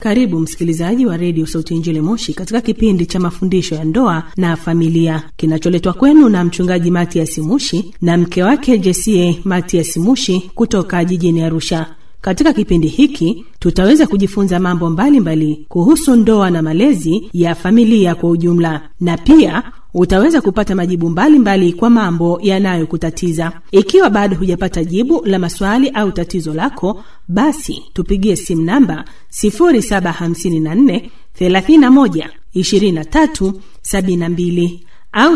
Karibu msikilizaji wa redio Sauti ya Injili Moshi katika kipindi cha mafundisho ya ndoa na familia kinacholetwa kwenu na mchungaji Matias Mushi na mke wake Jesie Matias Mushi kutoka jijini Arusha. Katika kipindi hiki tutaweza kujifunza mambo mbalimbali mbali kuhusu ndoa na malezi ya familia kwa ujumla, na pia utaweza kupata majibu mbalimbali mbali kwa mambo yanayokutatiza. Ikiwa bado hujapata jibu la maswali au tatizo lako, basi tupigie simu namba 0754 31 23 72 au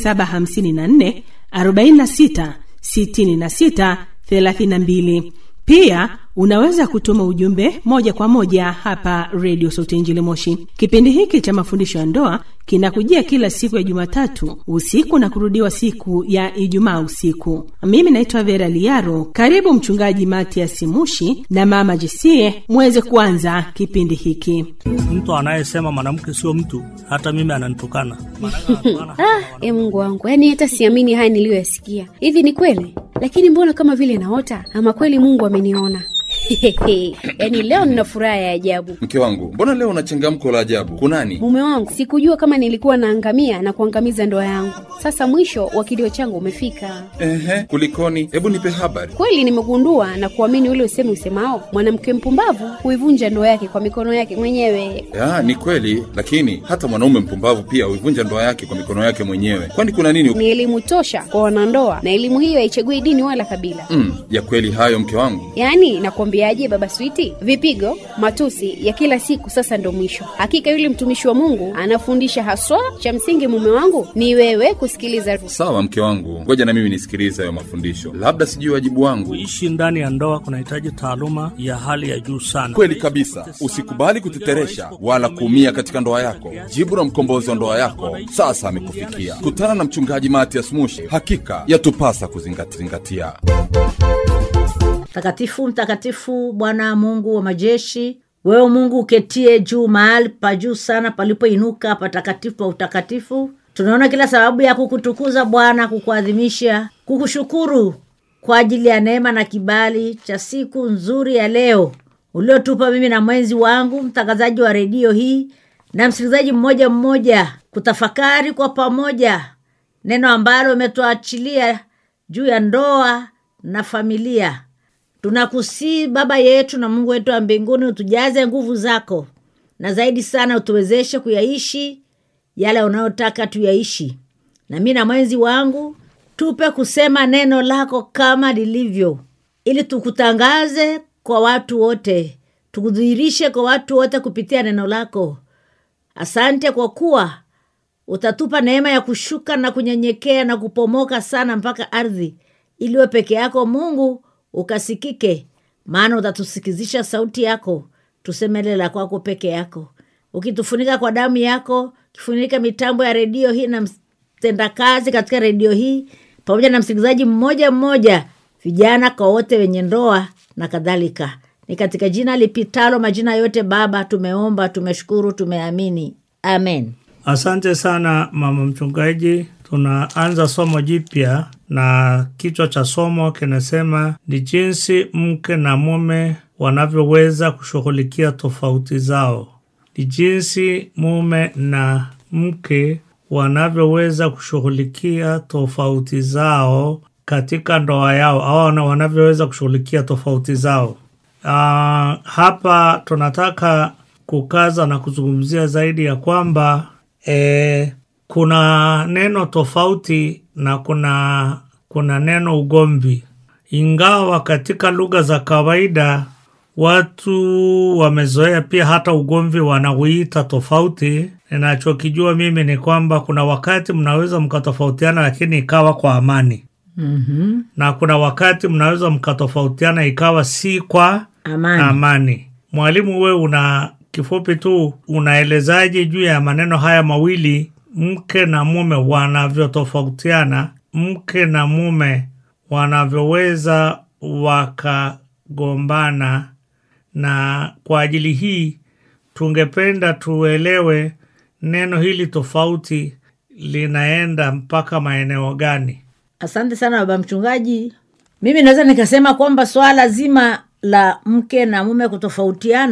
0754 46 66 32. Pia unaweza kutuma ujumbe moja kwa moja hapa redio Sauti ya Injili Moshi. Kipindi hiki cha mafundisho ya ndoa kinakujia kila siku ya Jumatatu usiku na kurudiwa siku ya Ijumaa usiku. Mimi naitwa Vera Liaro. Karibu Mchungaji Matias Mushi na Mama Jesie muweze kuanza kipindi hiki. Mtu anayesema mwanamke sio mtu, hata mimi ananitukana. Ah, e Mungu wangu, yaani hata siamini haya niliyoyasikia. Hivi ni kweli? Lakini mbona kama vile naota, ama kweli Mungu ameniona? yaani leo nina furaha ya ajabu. Mke wangu, mbona leo una changamko la ajabu? Kunani? Mume wangu, sikujua kama nilikuwa naangamia na kuangamiza ndoa yangu. Sasa mwisho wa kilio changu umefika. Ehe, kulikoni? Hebu nipe habari. Kweli nimegundua na kuamini ule usemi usemao, mwanamke mpumbavu huivunja ndoa yake kwa mikono yake mwenyewe. Ya, ni kweli, lakini hata mwanaume mpumbavu pia huivunja ndoa yake kwa mikono yake mwenyewe. Kwani kuna nini? Ni elimu tosha kwa wanandoa, na elimu hiyo haichagui dini wala kabila. Mm, ya kweli hayo mke wangu. Yaani nakwambiaje, baba Switi, vipigo, matusi ya kila siku sasa ndo mwisho. Hakika yule mtumishi wa Mungu anafundisha haswa, cha msingi mume wangu ni wewe kusikiliza. Sawa mke wangu, ngoja na mimi nisikilize hayo mafundisho, labda sijui wajibu wangu. Kuishi ndani ya ndoa kunahitaji taaluma ya hali ya juu sana. Kweli kabisa, usikubali kuteteresha wala kuumia katika ndoa yako. Jibu la mkombozi wa ndoa yako sasa amekufikia. Kutana na mchungaji Matias Mushi, hakika yatupasa kuzingatia. Mtakatifu, mtakatifu Bwana Mungu wa majeshi, wewe Mungu uketie juu mahali pa juu sana palipoinuka patakatifu pa utakatifu, tunaona kila sababu ya kukutukuza Bwana, kukuadhimisha, kukushukuru kwa ajili ya neema na kibali cha siku nzuri ya leo uliotupa mimi na mwenzi wangu mtangazaji wa redio hii na msikilizaji mmoja mmoja, kutafakari kwa pamoja neno ambalo umetuachilia juu ya ndoa na familia. Tunakusii Baba yetu na Mungu wetu wa mbinguni, utujaze nguvu zako, na zaidi sana utuwezeshe kuyaishi yale unayotaka tuyaishi. Na mi na mwenzi wangu tupe kusema neno lako kama lilivyo, ili tukutangaze kwa watu wote, tukudhihirishe kwa watu wote kupitia neno lako. Asante kwa kuwa utatupa neema ya kushuka na kunyenyekea na kupomoka sana mpaka ardhi, ili we peke yako Mungu ukasikike, maana utatusikizisha sauti yako, tusemele la kwako peke yako, ukitufunika kwa damu yako, kifunika mitambo ya redio hii na mtendakazi katika redio hii pamoja na msikilizaji mmoja mmoja, vijana kwa wote wenye ndoa na kadhalika. Ni katika jina lipitalo majina yote, Baba, tumeomba, tumeshukuru, tumeamini, amen. Asante sana mama mchungaji. Tunaanza somo jipya na kichwa cha somo kinasema ni jinsi mke na mume wanavyoweza kushughulikia tofauti zao. Ni jinsi mume na mke wanavyoweza kushughulikia tofauti zao katika ndoa yao, au wanavyoweza kushughulikia tofauti zao. Uh, hapa tunataka kukaza na kuzungumzia zaidi ya kwamba e, kuna neno tofauti na kuna kuna neno ugomvi, ingawa katika lugha za kawaida watu wamezoea pia hata ugomvi wanauita tofauti. Ninachokijua mimi ni kwamba kuna wakati mnaweza mkatofautiana, lakini ikawa kwa amani mm-hmm. na kuna wakati mnaweza mkatofautiana ikawa si kwa Amani. amani. Mwalimu, we una kifupi tu unaelezaje juu ya maneno haya mawili, mke na mume wanavyotofautiana, mke na mume wanavyoweza wakagombana, na kwa ajili hii tungependa tuelewe neno hili tofauti linaenda mpaka maeneo gani? Asante sana baba mchungaji. Mimi naweza nikasema kwamba swala zima la mke na mume kutofautiana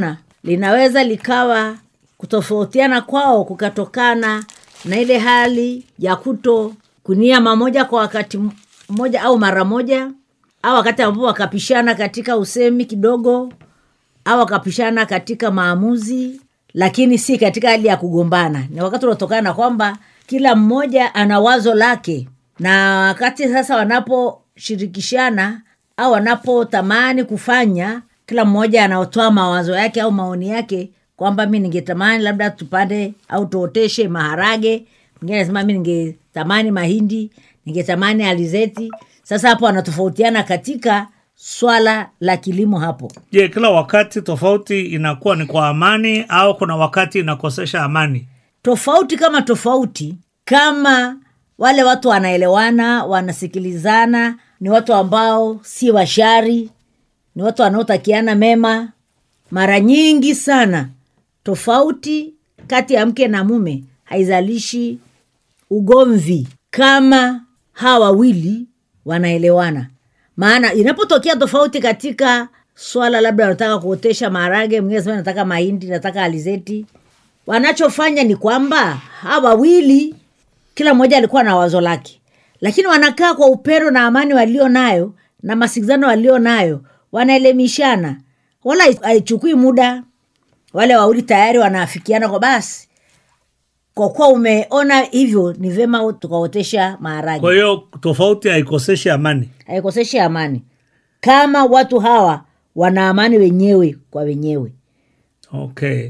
linaweza likawa kutofautiana kwao kukatokana na ile hali ya kuto kunia mamoja kwa wakati mmoja au mara moja au wakati ambapo wakapishana katika usemi kidogo au wakapishana katika maamuzi lakini si katika hali ya kugombana ni wakati unaotokana na kwamba kila mmoja ana wazo lake na wakati sasa wanaposhirikishana au wanapotamani kufanya kila mmoja anaotoa mawazo yake au maoni yake kwamba mi ningetamani labda tupande au tuoteshe maharage mwingine anasema mi ningetamani mahindi ningetamani alizeti sasa hapo wanatofautiana katika swala la kilimo hapo je kila wakati tofauti inakuwa ni kwa amani au kuna wakati inakosesha amani tofauti kama tofauti kama wale watu wanaelewana wanasikilizana ni watu ambao si washari ni watu wanaotakiana mema mara nyingi sana tofauti kati ya mke na mume haizalishi ugomvi kama hawa wawili wanaelewana maana inapotokea tofauti katika swala labda wanataka kuotesha maharage mwingine sema nataka mahindi nataka alizeti wanachofanya ni kwamba hawa wawili kila mmoja alikuwa na wazo lake lakini wanakaa kwa upendo na amani walio nayo na masikizano walio nayo wanaelemishana wala haichukui muda wale wawili tayari wanaafikiana kwa basi kwa kuwa umeona hivyo ni vyema tukaotesha maharage kwa hiyo tofauti haikoseshi amani haikoseshi amani kama watu hawa wana amani wenyewe kwa wenyewe okay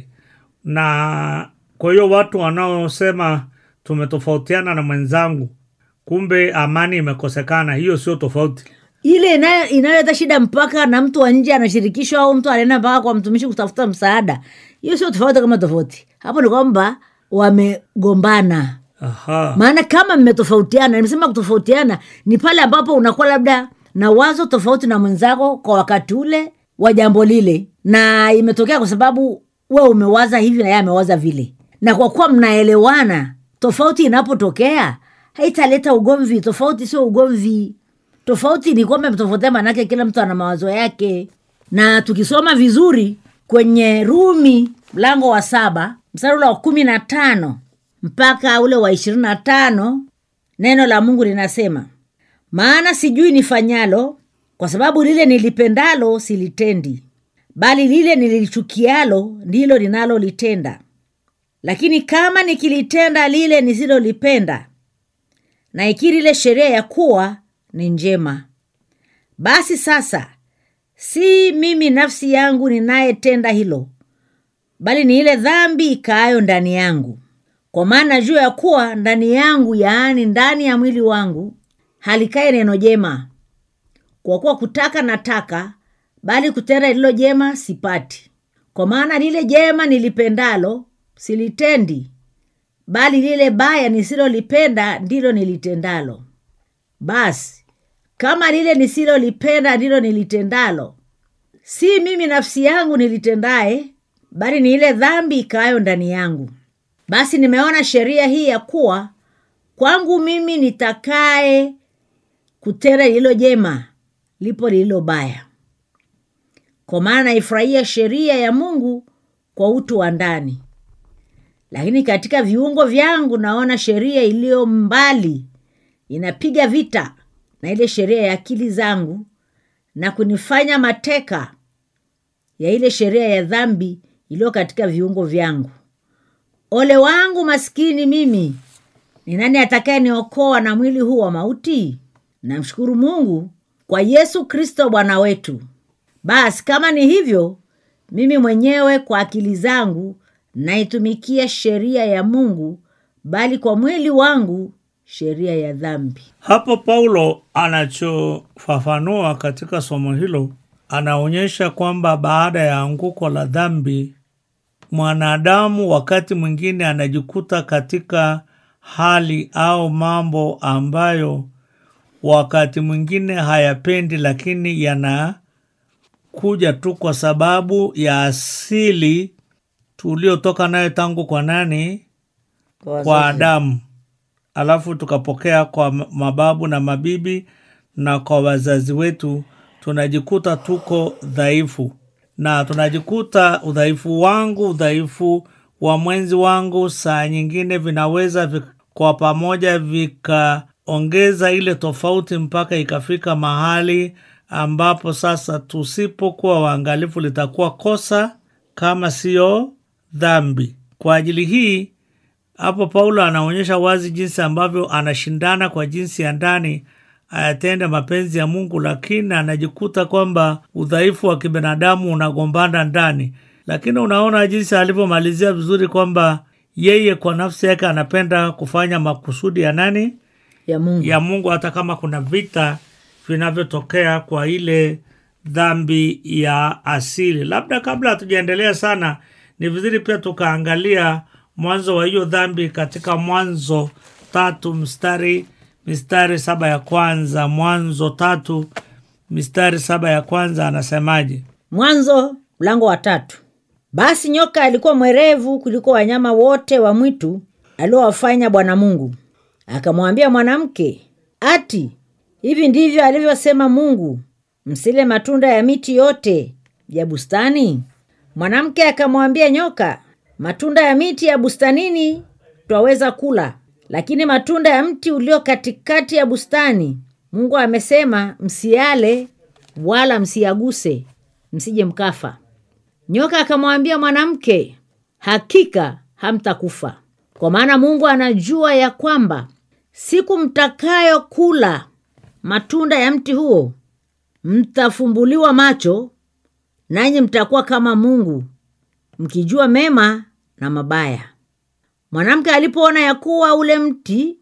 na kwa hiyo watu wanaosema tumetofautiana na mwenzangu kumbe amani imekosekana hiyo sio tofauti ile inayo- inayoleta shida mpaka na mtu wa nje anashirikishwa au mtu anaenda mpaka kwa mtumishi kutafuta msaada hiyo sio tofauti kama tofauti hapo ni kwamba wamegombana aha maana kama mmetofautiana nimesema kutofautiana ni pale ambapo unakuwa labda na wazo tofauti na mwenzako kwa wakati ule wa jambo lile na imetokea kwa sababu we umewaza hivi na yeye amewaza vile na kwa kuwa mnaelewana tofauti inapotokea haitaleta ugomvi tofauti sio ugomvi tofauti ni kwamba mtofautiana manake kila mtu ana mawazo yake na tukisoma vizuri kwenye rumi mlango wa saba mstari ule wa kumi na tano mpaka ule wa ishirini na tano neno la mungu linasema maana sijui nifanyalo kwa sababu lile nilipendalo silitendi bali lile nilichukialo ndilo linalolitenda lakini kama nikilitenda lile nisilolipenda na ikiri ile sheria ya kuwa ni njema basi sasa si mimi nafsi yangu ninayetenda hilo bali ni ile dhambi ikaayo ndani yangu kwa maana juu ya kuwa ndani yangu yaani ndani ya mwili wangu halikae neno jema kwa kuwa kutaka nataka bali kutenda lililo jema sipati kwa maana lile jema nilipendalo silitendi bali lile baya nisilolipenda ndilo nilitendalo basi kama lile nisilolipenda ndilo nilitendalo si mimi nafsi yangu nilitendaye bali ni ile dhambi ikaayo ndani yangu basi nimeona sheria hii ya kuwa kwangu mimi nitakaye kutenda lililo jema lipo lililo baya kwa maana naifurahia sheria ya mungu kwa utu wa ndani lakini katika viungo vyangu naona sheria iliyo mbali inapiga vita na ile sheria ya akili zangu na kunifanya mateka ya ile sheria ya dhambi iliyo katika viungo vyangu ole wangu maskini mimi ni nani atakaye niokoa na mwili huu wa mauti namshukuru mungu kwa yesu kristo bwana wetu basi kama ni hivyo mimi mwenyewe kwa akili zangu naitumikia sheria ya mungu bali kwa mwili wangu sheria ya dhambi hapo paulo anachofafanua katika somo hilo anaonyesha kwamba baada ya anguko la dhambi mwanadamu wakati mwingine anajikuta katika hali au mambo ambayo wakati mwingine hayapendi lakini yanakuja tu kwa sababu ya asili tuliotoka nayo tangu kwa nani kwa adamu alafu tukapokea kwa m- mababu na mabibi na kwa wazazi wetu tunajikuta tuko dhaifu na tunajikuta udhaifu wangu udhaifu wa mwenzi wangu saa nyingine vinaweza vi, kwa pamoja vikaongeza ile tofauti mpaka ikafika mahali ambapo sasa tusipokuwa waangalifu litakuwa kosa kama siyo dhambi kwa ajili hii hapo paulo anaonyesha wazi jinsi ambavyo anashindana kwa jinsi ya ndani ayatende mapenzi ya mungu lakini anajikuta kwamba udhaifu wa kibinadamu unagombana ndani lakini unaona jinsi alivyomalizia vizuri kwamba yeye kwa nafsi yake anapenda kufanya makusudi ya nani ya mungu ya mungu hata kama kuna vita vinavyotokea kwa ile dhambi ya asili labda kabla hatujaendelea sana ni vizuri pia tukaangalia mwanzo wa hiyo dhambi katika mwanzo tatu mstari mistari saba ya kwanza mwanzo tatu mistari saba ya kwanza anasemaje mwanzo mlango wa tatu basi nyoka alikuwa mwerevu kuliko wanyama wote wa mwitu aliowafanya bwana mungu akamwambia mwanamke ati hivi ndivyo alivyosema mungu msile matunda ya miti yote ya bustani mwanamke akamwambia nyoka matunda ya miti ya bustanini twaweza kula lakini matunda ya mti ulio katikati ya bustani mungu amesema msiale wala msiyaguse msije mkafa nyoka akamwambia mwanamke hakika hamtakufa kwa maana mungu anajua ya kwamba siku mtakayo kula matunda ya mti huo mtafumbuliwa macho nanyi mtakuwa kama mungu mkijua mema na mabaya mwanamke alipoona ya kuwa ule mti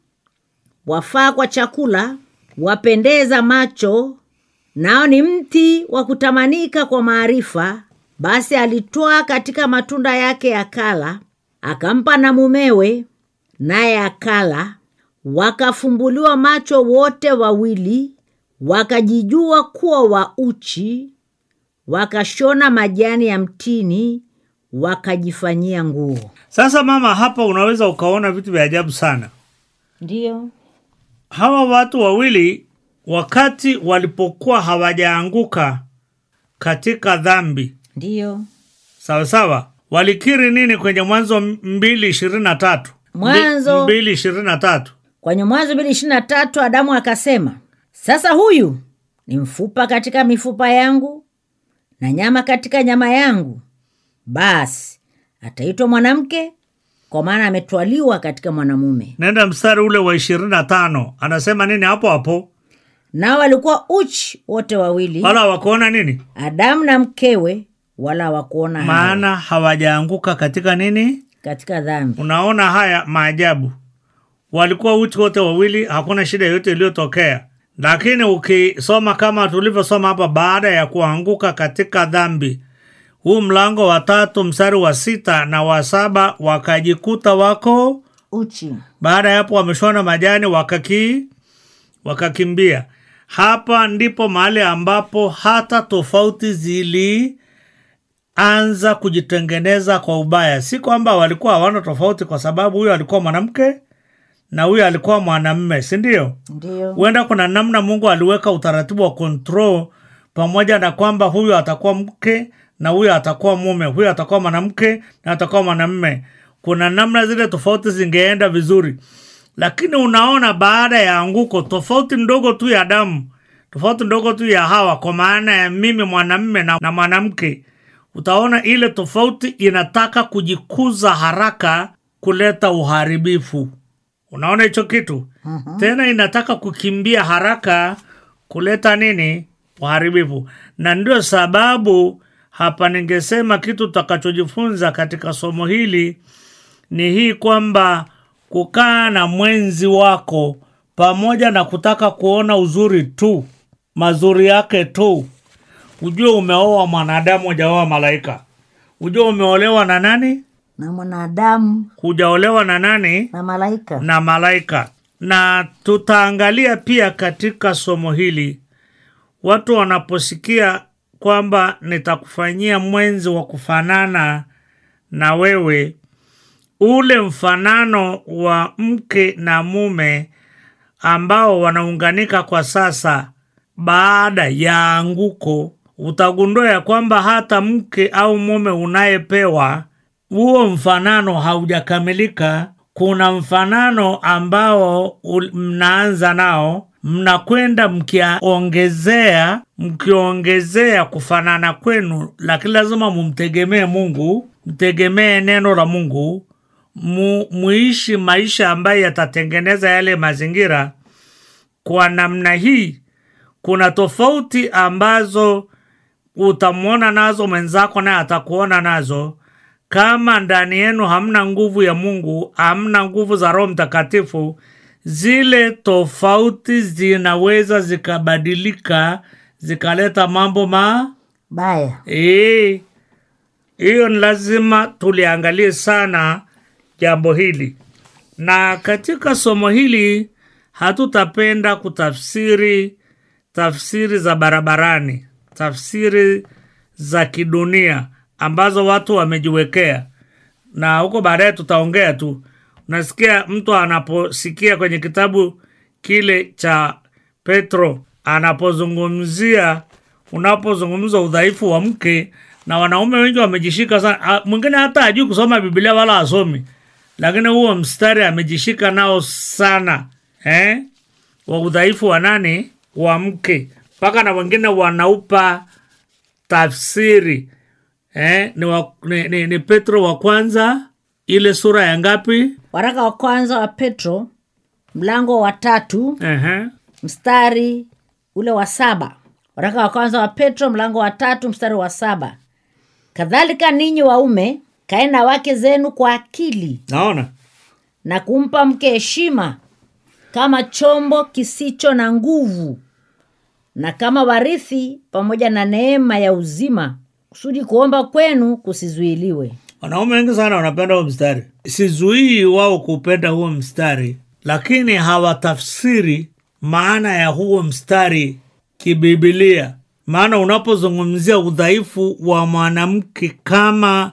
wafaa kwa chakula wapendeza macho nao ni mti wa kutamanika kwa maarifa basi alitwaa katika matunda yake akala akampa na mumewe naye akala wakafumbuliwa macho wote wawili wakajijua kuwa wa uchi wakashona majani ya mtini wakajifanyia nguo sasa mama hapa unaweza ukaona vitu vya ajabu sana ndiyo hawa watu wawili wakati walipokuwa hawajaanguka katika dhambi ndiyo sawasawa walikiri nini kwenye mwanzo mbili ishirini na tatu Mwanzo- mbili ishirini na tatu kwenye mwanzo mbili ishiri na tatu adamu akasema sasa huyu ni mfupa katika mifupa yangu na nyama katika nyama yangu basi ataitwa mwanamke kwa maana ametwaliwa katika mwanamume nenda mstari ule wa ishirini na tano anasema nini hapo hapo nao walikuwa uchi wote wawili wala hawakuona nini adamu na mkewe wala hawakuona haya maana hawajaanguka katika nini katika dhambi unaona haya maajabu walikuwa uchi wote wawili hakuna shida yoyote iliyotokea lakini ukisoma kama tulivyosoma hapa baada ya kuanguka katika dhambi huu mlango wa tatu mstari wa sita na wa saba wakajikuta wako uchi baada ya hapo wameshona majani wakaki wakakimbia hapa ndipo mahali ambapo hata tofauti zilianza kujitengeneza kwa ubaya si kwamba walikuwa hawana tofauti kwa sababu huyo alikuwa mwanamke na huyo alikuwa mwanamme si ndio ndio huenda kuna namna mungu aliweka utaratibu wa control pamoja na kwamba huyu atakuwa mke na huyu atakuwa mume huyu atakuwa mwanamke na atakuwa mwanamme kuna namna zile tofauti zingeenda vizuri lakini unaona baada ya anguko tofauti ndogo tu ya damu tofauti ndogo tu ya hawa kwa maana ya mimi mwanamme na, na mwanamke utaona ile tofauti inataka kujikuza haraka kuleta uharibifu unaona hicho kitu uh-huh. tena inataka kukimbia haraka kuleta nini uharibifu na ndio sababu hapa ningesema kitu tutakachojifunza katika somo hili ni hii kwamba kukaa na mwenzi wako pamoja na kutaka kuona uzuri tu mazuri yake tu ujue umeoa mwanadamu hujaoa malaika ujue umeolewa na nani na mwanadamu hujaolewa na nani na malaika na malaika na tutaangalia pia katika somo hili watu wanaposikia kwamba nitakufanyia mwenzi wa kufanana na wewe ule mfanano wa mke na mume ambao wanaunganika kwa sasa baada ya anguko utagundua ya kwamba hata mke au mume unayepewa huo mfanano haujakamilika. Kuna mfanano ambao ul- mnaanza nao, mnakwenda mkiongezea mkiongezea kufanana kwenu, lakini lazima mumtegemee Mungu, mtegemee neno la Mungu, mu, muishi maisha ambayo yatatengeneza yale mazingira. Kwa namna hii, kuna tofauti ambazo utamwona nazo mwenzako naye atakuona nazo. Kama ndani yenu hamna nguvu ya Mungu, hamna nguvu za Roho Mtakatifu, zile tofauti zinaweza zikabadilika zikaleta mambo ma baya Eh, hiyo ni lazima tuliangalie sana jambo hili, na katika somo hili hatutapenda kutafsiri tafsiri za barabarani, tafsiri za kidunia ambazo watu wamejiwekea, na huko baadaye tutaongea tu. Unasikia mtu anaposikia kwenye kitabu kile cha Petro anapozungumzia unapozungumza udhaifu wa mke, na wanaume wengi wamejishika sana. Ah, Mwingine hata hajui kusoma Biblia wala asomi, lakini huo mstari amejishika nao sana eh? wa udhaifu wa nani? Wa mke, mpaka na wengine wanaupa tafsiri eh? ni, wa, ni, ni, ni Petro wa kwanza ile sura ya ngapi? waraka wa kwanza wa petro mlango wa tatu Ehe. mstari ule wa saba waraka wa kwanza wa petro mlango wa tatu mstari wa saba kadhalika ninyi waume kae na wake zenu kwa akili Naona na kumpa mke heshima kama chombo kisicho na nguvu na kama warithi pamoja na neema ya uzima kusudi kuomba kwenu kusizuiliwe wanaume wengi sana wanapenda huo mstari. Sizuii wao kupenda huo mstari, lakini hawatafsiri maana ya huo mstari kibibilia. Maana unapozungumzia udhaifu wa mwanamke kama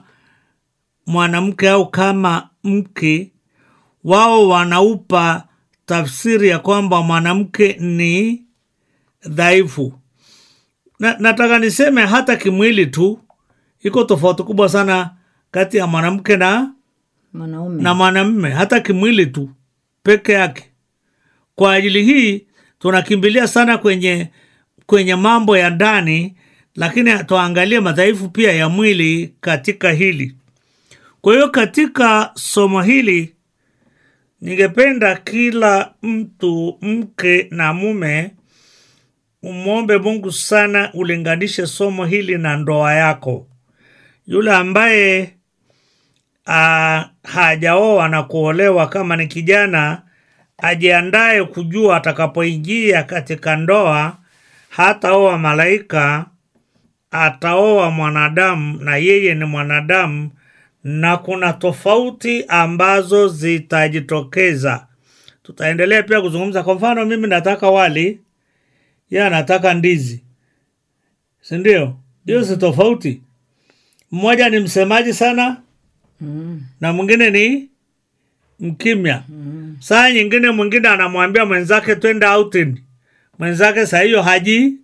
mwanamke au kama mke, wao wanaupa tafsiri ya kwamba mwanamke ni dhaifu. Na, nataka niseme hata kimwili tu iko tofauti kubwa sana kati ya mwanamke na mwanaume na mwanamme hata kimwili tu peke yake. Kwa ajili hii tunakimbilia sana kwenye kwenye mambo ya ndani, lakini tuangalie madhaifu pia ya mwili katika hili. Kwa hiyo katika somo hili ningependa kila mtu, mke na mume, umwombe Mungu sana ulinganishe somo hili na ndoa yako. Yule ambaye ah, hajaoa na kuolewa, kama ni kijana, ajiandaye kujua atakapoingia katika ndoa, hataoa malaika, ataoa mwanadamu, na yeye ni mwanadamu, na kuna tofauti ambazo zitajitokeza. Tutaendelea pia kuzungumza. Kwa mfano, mimi nataka wali, yeye anataka ndizi, si ndio? Hiyo si tofauti. Mmoja ni msemaji sana na mwingine ni mkimya. Saa nyingine mwingine anamwambia mwenzake twende outing, mwenzake saa hiyo haji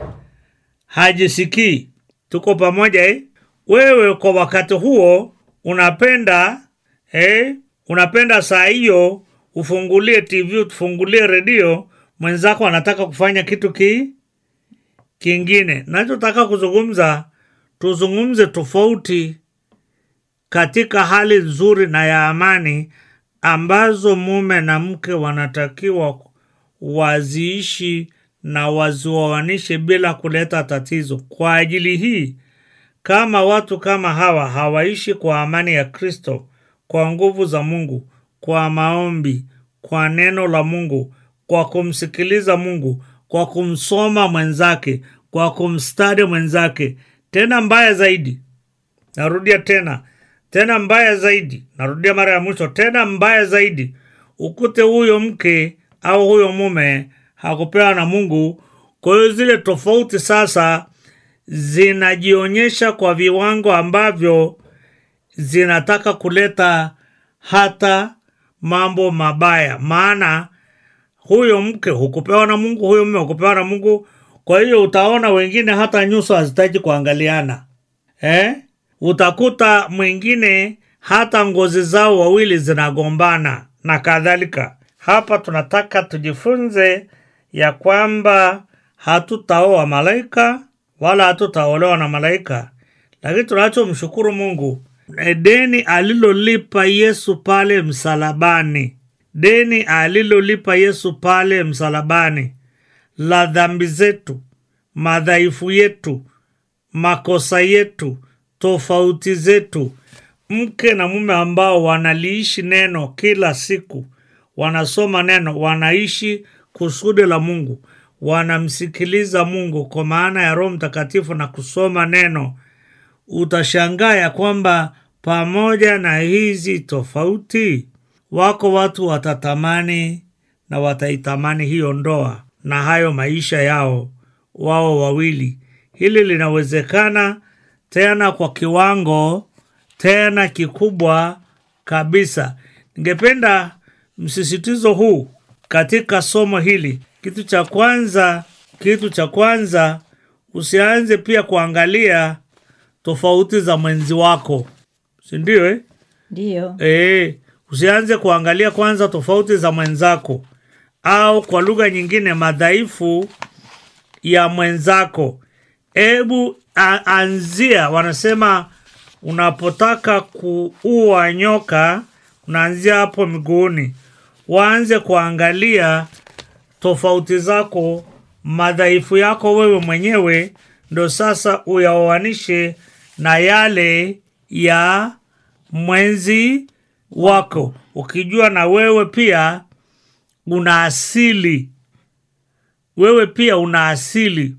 hajisikii. Tuko pamoja eh? Wewe kwa wakati huo unapenda eh? unapenda saa hiyo ufungulie TV, ufungulie redio, mwenzako anataka kufanya kitu ki kingine. Nachotaka kuzungumza, tuzungumze tofauti katika hali nzuri na ya amani ambazo mume na mke wanatakiwa waziishi na wazioanishe bila kuleta tatizo. Kwa ajili hii, kama watu kama hawa hawaishi kwa amani ya Kristo, kwa nguvu za Mungu, kwa maombi, kwa neno la Mungu, kwa kumsikiliza Mungu, kwa kumsoma mwenzake, kwa kumstadi mwenzake, tena mbaya zaidi, narudia tena tena mbaya zaidi, narudia mara ya mwisho, tena mbaya zaidi, ukute huyo mke au huyo mume hakupewa na Mungu. Kwa hiyo zile tofauti sasa zinajionyesha kwa viwango ambavyo zinataka kuleta hata mambo mabaya, maana huyo mke hukupewa na Mungu, huyo mume hukupewa na Mungu. kwa hiyo utaona wengine hata nyuso hazitaki kuangaliana eh? utakuta mwingine hata ngozi zao wawili zinagombana na kadhalika hapa tunataka tujifunze ya kwamba hatutaoa malaika wala hatutaolewa na malaika lakini tunachomshukuru mungu e, deni alilolipa yesu pale msalabani deni alilolipa yesu pale msalabani la dhambi zetu madhaifu yetu makosa yetu tofauti zetu mke na mume ambao wanaliishi neno kila siku wanasoma neno wanaishi kusudi la mungu wanamsikiliza mungu kwa maana ya roho mtakatifu na kusoma neno utashangaa ya kwamba pamoja na hizi tofauti wako watu watatamani na wataitamani hiyo ndoa na hayo maisha yao wao wawili hili linawezekana tena kwa kiwango tena kikubwa kabisa ningependa msisitizo huu katika somo hili kitu cha kwanza kitu cha kwanza usianze pia kuangalia tofauti za mwenzi wako sindio eh? ndiyo E, usianze kuangalia kwanza tofauti za mwenzako au kwa lugha nyingine madhaifu ya mwenzako hebu a- anzia wanasema unapotaka kuua nyoka unaanzia hapo miguuni waanze kuangalia tofauti zako madhaifu yako wewe mwenyewe ndo sasa uyaoanishe na yale ya mwenzi wako ukijua na wewe pia una asili wewe pia una asili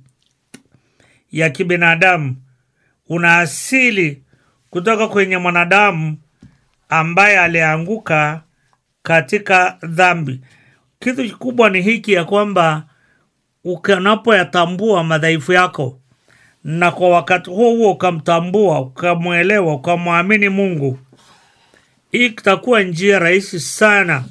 ya kibinadamu una asili kutoka kwenye mwanadamu ambaye alianguka katika dhambi kitu kikubwa ni hiki ya kwamba ukanapoyatambua madhaifu yako na kwa wakati huo huo ukamtambua ukamwelewa ukamwamini mungu hii itakuwa njia rahisi sana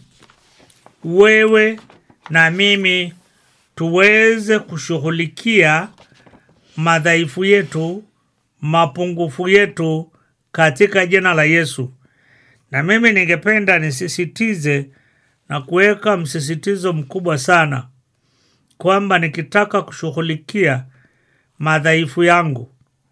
wewe na mimi tuweze kushughulikia madhaifu yetu mapungufu yetu katika jina la yesu na mimi ningependa nisisitize na kuweka msisitizo mkubwa sana kwamba nikitaka kushughulikia madhaifu yangu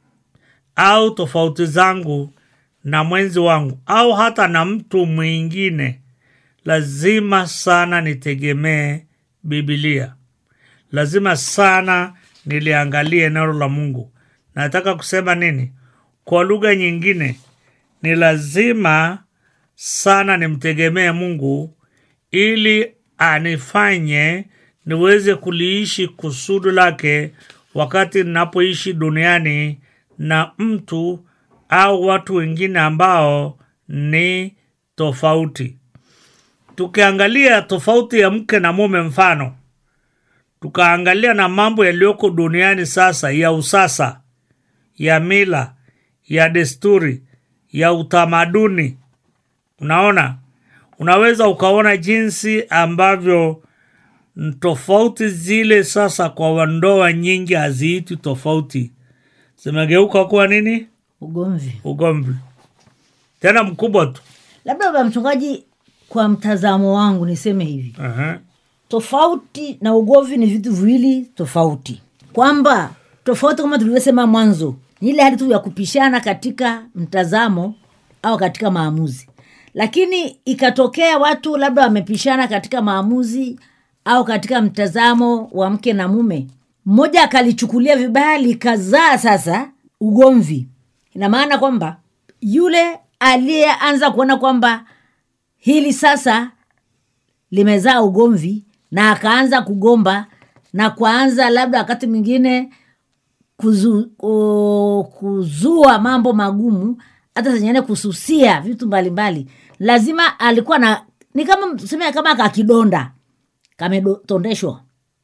au tofauti zangu na mwenzi wangu au hata na mtu mwingine lazima sana nitegemee bibilia lazima sana niliangalie neno la mungu nataka kusema nini kwa lugha nyingine ni lazima sana nimtegemee mungu ili anifanye niweze kuliishi kusudi lake wakati ninapoishi duniani na mtu au watu wengine ambao ni tofauti tukiangalia tofauti ya mke na mume mfano tukaangalia na mambo yaliyoko duniani sasa ya usasa ya mila ya desturi ya utamaduni unaona unaweza ukaona jinsi ambavyo n- tofauti zile sasa kwa ndoa nyingi haziiti tofauti zimegeuka kuwa nini ugomvi ugomvi tena mkubwa tu labda baba mchungaji kwa mtazamo wangu niseme hivi Aha. tofauti na ugomvi ni vitu viwili tofauti kwamba tofauti kama tulivyosema mwanzo ni ile hali tu ya kupishana katika mtazamo au katika maamuzi lakini ikatokea watu labda wamepishana katika maamuzi au katika mtazamo wa mke na mume mmoja akalichukulia vibaya likazaa sasa ugomvi ina maana kwamba yule aliyeanza kuona kwamba hili sasa limezaa ugomvi na akaanza kugomba na kuanza labda wakati mwingine kuzu, o, kuzua mambo magumu hata zenyeine kususia vitu mbalimbali lazima alikuwa na ni kama tuseme kama kakidonda kametondeshwa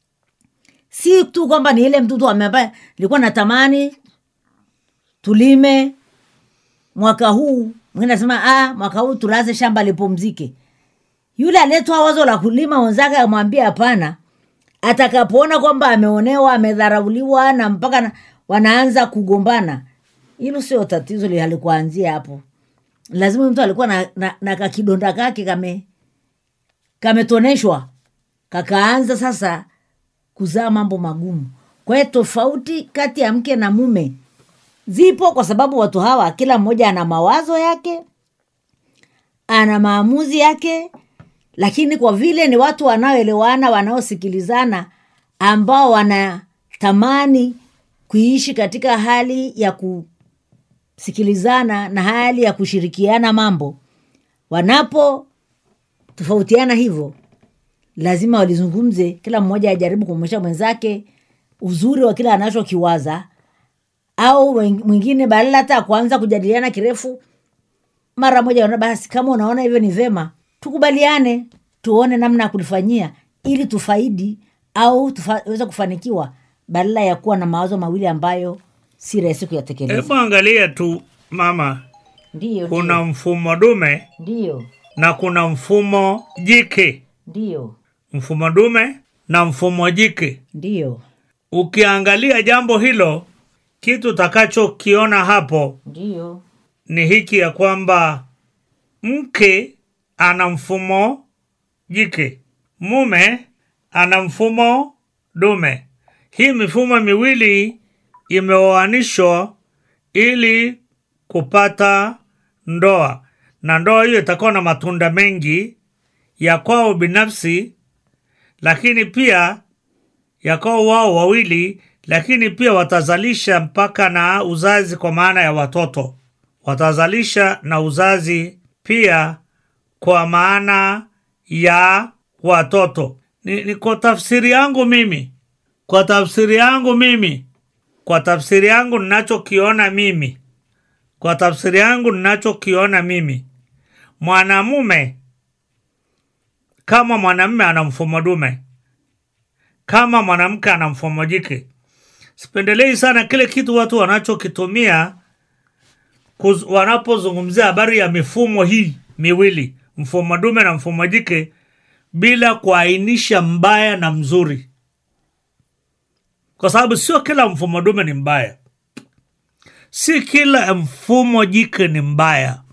si tu kwamba ni ile mtoto ambaye nilikuwa natamani tulime mwaka huu mwingine nasema ah, mwaka huu tulaze shamba lipumzike yule aliyetoa wazo la kulima wenzake amwambia hapana atakapoona kwamba ameonewa amedharauliwa na mpaka na, wanaanza kugombana hilo sio tatizo li- halikuanzia hapo lazima mtu alikuwa na, na, na kakidonda kake kame kametoneshwa kakaanza sasa kuzaa mambo magumu kwa hiyo tofauti kati ya mke na mume zipo kwa sababu watu hawa kila mmoja ana mawazo yake ana maamuzi yake lakini kwa vile ni watu wanaoelewana wanaosikilizana ambao wanatamani kuishi katika hali ya kusikilizana na hali ya kushirikiana mambo wanapo tofautiana hivyo lazima walizungumze kila mmoja ajaribu kumwonyesha mwenzake uzuri wa kile anachokiwaza au wen- mwingine badala hata ya kuanza kujadiliana kirefu mara moja ona basi kama unaona hivyo ni vema tukubaliane tuone namna ya kulifanyia ili tufaidi au tuweze kufanikiwa badala ya kuwa na mawazo mawili ambayo si rahisi kuyatekeleza hebu angalia tu mama ndiyo kuna mfumo dume ndiyo na kuna mfumo jike ndiyo mfumo dume na mfumo jike ndiyo ukiangalia jambo hilo kitu utakachokiona hapo ndiyo ni hiki ya kwamba mke ana mfumo jike mume ana mfumo dume hii mifumo miwili imeoanishwa ili kupata ndoa na ndoa hiyo itakuwa na matunda mengi ya kwao binafsi lakini pia ya kwao wao wawili lakini pia watazalisha mpaka na uzazi kwa maana ya watoto watazalisha na uzazi pia kwa maana ya watoto ni, ni kwa tafsiri yangu mimi kwa tafsiri yangu mimi kwa tafsiri yangu ninachokiona mimi kwa tafsiri yangu ninachokiona mimi mwanamume kama mwanamume ana mfumo dume kama mwanamke ana mfumo jike sipendelei sana kile kitu watu wanachokitumia kuz- wanapozungumzia habari ya mifumo hii miwili mfumo dume na mfumo jike bila kuainisha mbaya na mzuri kwa sababu sio kila mfumo dume ni mbaya si kila mfumo jike ni mbaya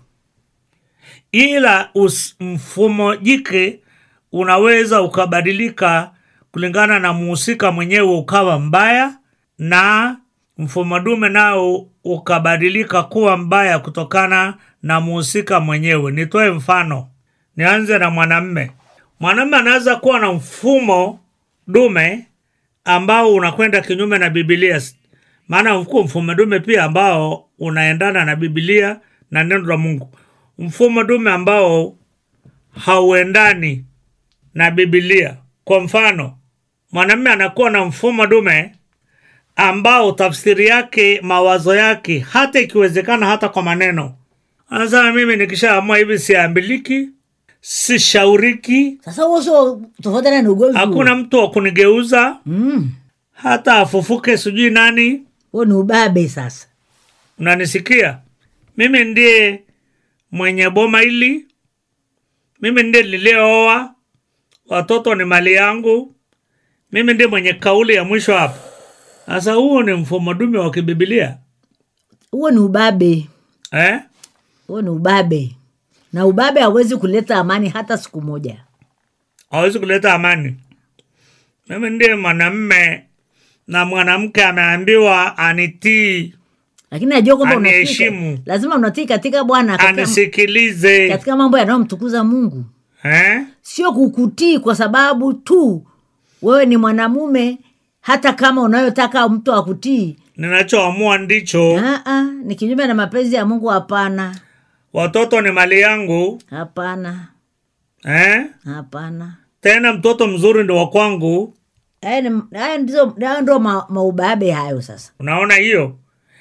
ila us, mfumo jike unaweza ukabadilika kulingana na muhusika mwenyewe ukawa mbaya na mfumo dume nao ukabadilika kuwa mbaya kutokana na muhusika mwenyewe nitoe mfano nianze na mwanamme mwanamme anaweza kuwa na mfumo dume ambao unakwenda kinyume na bibilia maana uko mfumo dume pia ambao unaendana na bibilia na neno la mungu mfumo dume ambao hauendani na bibilia kwa mfano mwanamume anakuwa na mfumo dume ambao tafsiri yake mawazo yake hata ikiwezekana hata kwa maneno anasema mimi nikishaamua hivi siambiliki sishauriki sasa huo sio tofautiana ni ugomvi huo. hakuna mtu wa kunigeuza Mm, hata afufuke sijui nani huo ni ubabe sasa unanisikia mimi ndiye mwenye boma hili mimi ndiye niliyooa watoto ni mali yangu mimi ndiye mwenye kauli ya mwisho hapa sasa huo ni mfumo dume wa kibibilia huo ni ubabe eh? huo ni ubabe na ubabe hauwezi kuleta amani hata siku moja hawezi kuleta amani mimi ndiye mwanamme na mwanamke ameambiwa anitii lakini najua kwamba unatii Aniheshimu. lazima unatii katika bwana katika, anisikilize katika mambo yanayomtukuza mungu eh? sio kukutii kwa sababu tu wewe ni mwanamume hata kama unayotaka mtu akutii ninachoamua ndicho Aa, ni kinyume na mapenzi ya mungu hapana watoto ni mali yangu hapana eh? hapana tena mtoto mzuri ndo wa kwangu haya ni- haya ndizo haya ndo ma, maubabe hayo sasa unaona hiyo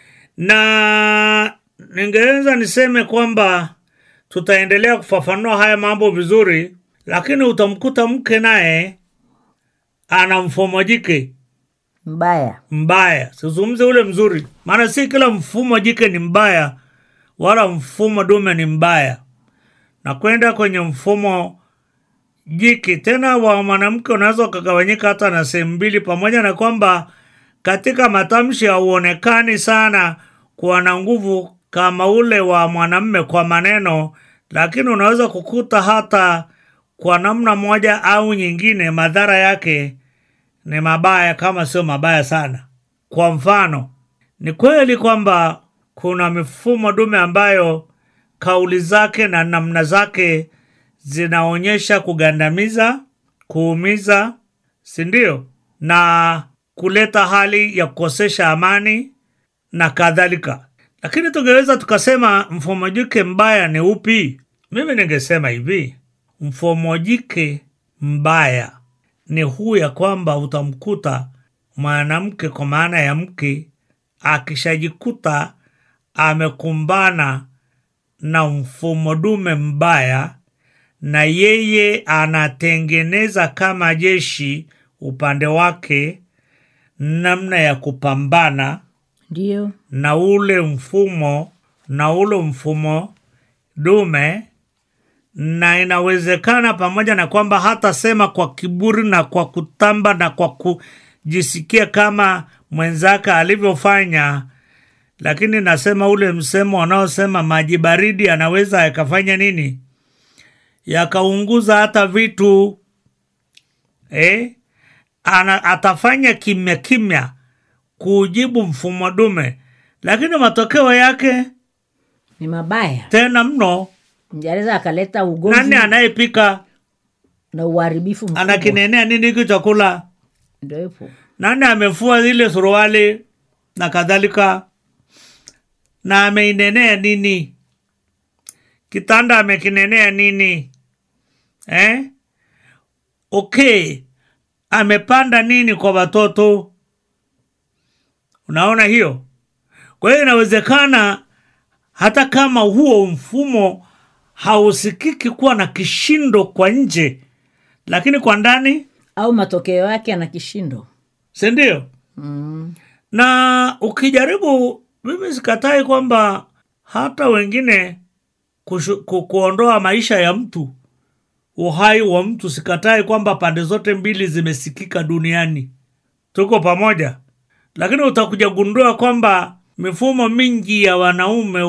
na ningeweza niseme kwamba tutaendelea kufafanua haya mambo vizuri lakini utamkuta mke naye ana mfumo jike mbaya mbaya sizungumze ule mzuri maana si kila mfumo jike ni mbaya wala mfumo dume ni mbaya na kwenda kwenye mfumo jiki tena wa mwanamke unaweza ukagawanyika hata na sehemu mbili, pamoja na kwamba katika matamshi hauonekani sana kuwa na nguvu kama ule wa mwanamme kwa maneno, lakini unaweza kukuta hata kwa namna moja au nyingine madhara yake ni mabaya, kama sio mabaya sana. Kwa mfano, ni kweli kwamba kuna mifumo dume ambayo kauli zake na namna zake zinaonyesha kugandamiza, kuumiza, si ndio? Na kuleta hali ya kukosesha amani na kadhalika. Lakini tungeweza tukasema mfumo jike mbaya ni upi? Mimi ningesema hivi, mfumo jike mbaya ni huu ya kwamba utamkuta mwanamke kwa maana ya mke akishajikuta amekumbana na mfumo dume mbaya, na yeye anatengeneza kama jeshi upande wake namna ya kupambana Ndio. na ule mfumo na ule mfumo dume, na inawezekana pamoja na kwamba hatasema kwa kiburi na kwa kutamba na kwa kujisikia kama mwenzake alivyofanya, lakini nasema ule msemo wanaosema maji baridi anaweza yakafanya nini, yakaunguza hata vitu eh? Ana, atafanya kimya kimya kuujibu mfumo dume, lakini matokeo yake Ni mabaya. tena mno. Mjareza akaleta ugomvi Nani anayepika na uharibifu mkubwa. anakinenea nini hiki chakula? Ndio hivyo. Nani amefua zile suruali na kadhalika, na ameinenea nini? Kitanda amekinenea nini eh? Okay, amepanda nini kwa watoto? Unaona hiyo? Kwa hiyo inawezekana hata kama huo mfumo hausikiki kuwa na kishindo kwa nje, lakini kwa ndani, Au matokeo yake ana kishindo. si ndio? Mm. na ukijaribu, mimi sikatai kwamba hata wengine kushu, ku, kuondoa maisha ya mtu, uhai wa mtu, sikatai kwamba pande zote mbili zimesikika duniani, tuko pamoja, lakini utakuja gundua kwamba mifumo mingi ya wanaume